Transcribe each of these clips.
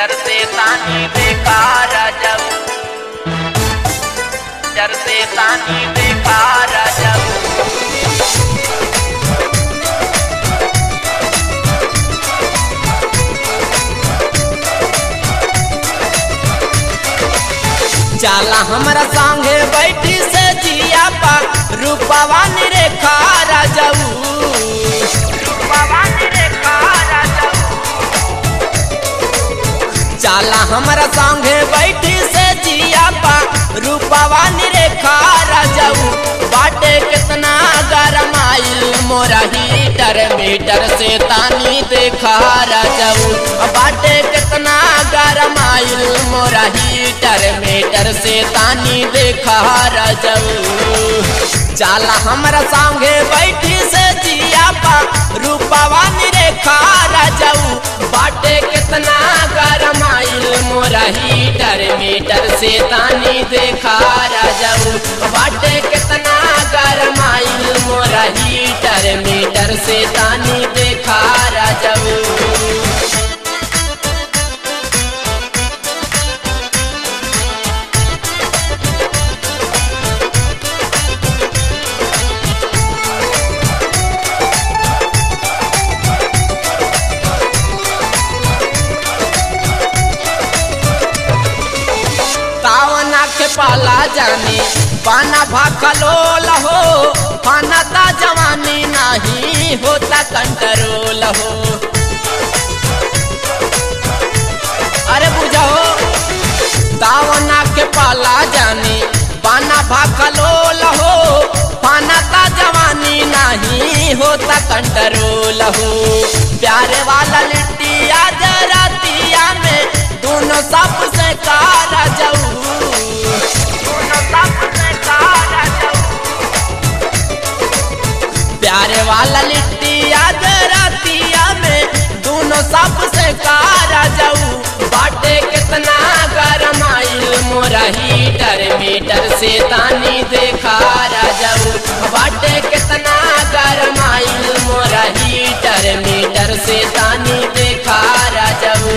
डरते तानी बेकार जब डरते तानी बेकार जब जाला हमरा संगे बैठी से जिया पा रूपवा रेखा राजऊ भवानी रे कार जब जाला हमरा संगे बैठी से जिया पा रूपवा रेखा राजऊ बाटे कितना गरम आइल मोरा हीटर मीटर से तानी देखा राजऊ बाटे कितना गरम आइल मोरा हीटर मीटर से तानी देखा राजऊ जाला हमरा संगे बैठी से जिया पा रूपवा रेखा राजऊ बाटे कितना गरम आइल मोरा हीटर मीटर से तानी देखा राजऊ बाटे कितना गरम आइल मोरा हीटर मीटर से तानी देखा राजऊ तावना के पाला जानी पाना भाखलो लहो पाना ता जवानी नहीं होता कंट्रोल हो अरे बुझाओ तावना के पाला जानी पाना भाखलो लहो पाना ता जवानी नहीं होता कंट्रोल हो प्यारे वाला लिट्टिया जरातिया में दोनों सबसे कारा जाऊ दोनों सबसे कार जब प्यारे वाला लिट्टिया जरातिया में दोनों सबसे कारा जाऊ बाटे कितना गरम आइल मोरा हीटर मीटर से तानी देखा जाऊ बाटे कितना गरम आइल मोरा हीटर मीटर से तानी देखा जाऊ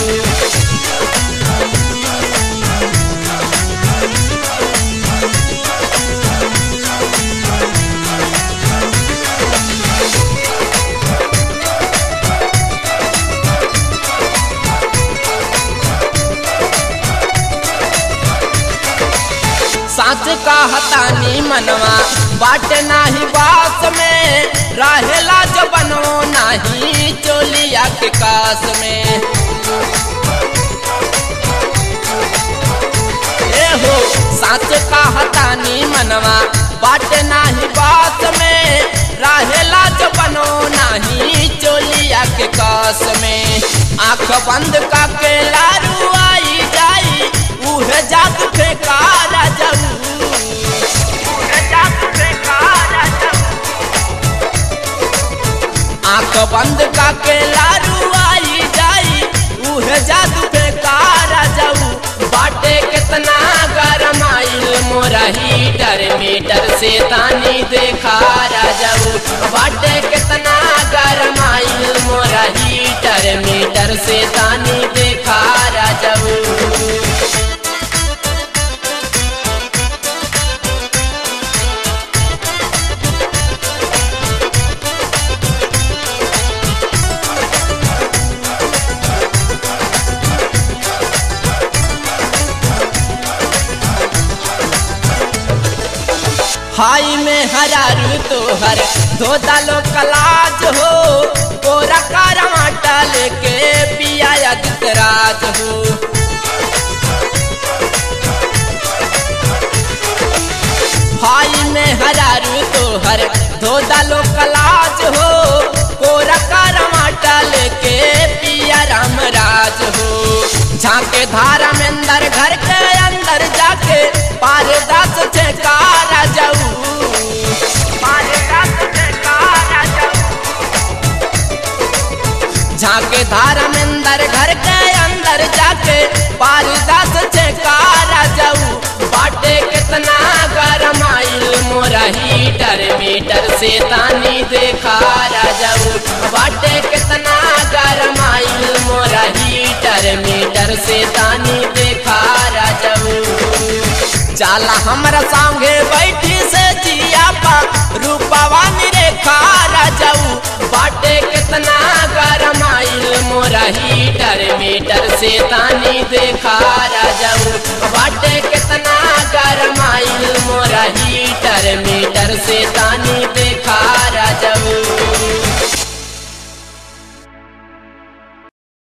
साच का हतानी मनवा बाट नाही बास में रहेला जो बनो नाही चोलिया के कास में ए हो साच का हतानी मनवा बाट नाही बास में रहेला जो बनो नाही चोलिया के कास में आंख बंद का के लारू आई जाई उहे जाग फेंका जाऊ जब से कार जब आंख बंद का के लारू आई जाई उहे जादू बेकार जाऊ बाटे कितना गरम आइल मोरा हीटर मीटर से तानी देखा जाऊ बाटे कितना गरम आइल मोरा हीटर मीटर से तानी देखा जाऊ हाई में हरारू तोहर धो डालो कलाज हो कोरा करवाटा लेके पिया राज हो हाई में हरारू तोहर धो डालो कलाज हो कोरा करवाटा लेके पिया राम राज हो झांके धारा में अंदर घर के अंदर जाके पार दस छेकारा जाऊ मारे दस से कार जब झांके धारा में अंदर घर के अंदर जाके पार दस छेकारा जाऊ बाटे कितना गरम आइल मोरा हीटर मीटर से तानी देखा जाऊ बाटे कितना गरम आइल मोरा हीटर मीटर से तानी देखा राजऊ जाला हमरा संगे बैठी से जिया पा रूपवा रेखा राजऊ बाटे कितना गरमाइल मोरा हीटर मीटर से तानी देखा राजऊ बाटे कितना गरमाइल मोरा हीटर मीटर से तानी